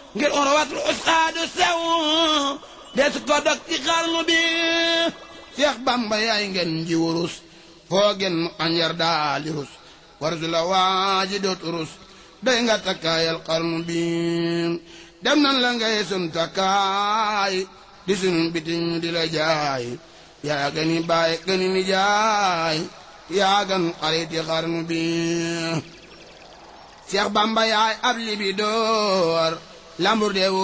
ngir urwatul usqaadu sew des ko dog ci xarnu bi Seex Bamba yaay ngeen ji wurus foo gen mu anjar daali rus warsu la waaji doot rus doy nga takkaayal xarnu bi dem nan la ngay sun takkaay di sun bitim di la jaay yaa gani baay gani ni jaay yaa gan xariti xarnu bi Seex Bamba yaay ab libi door lambur de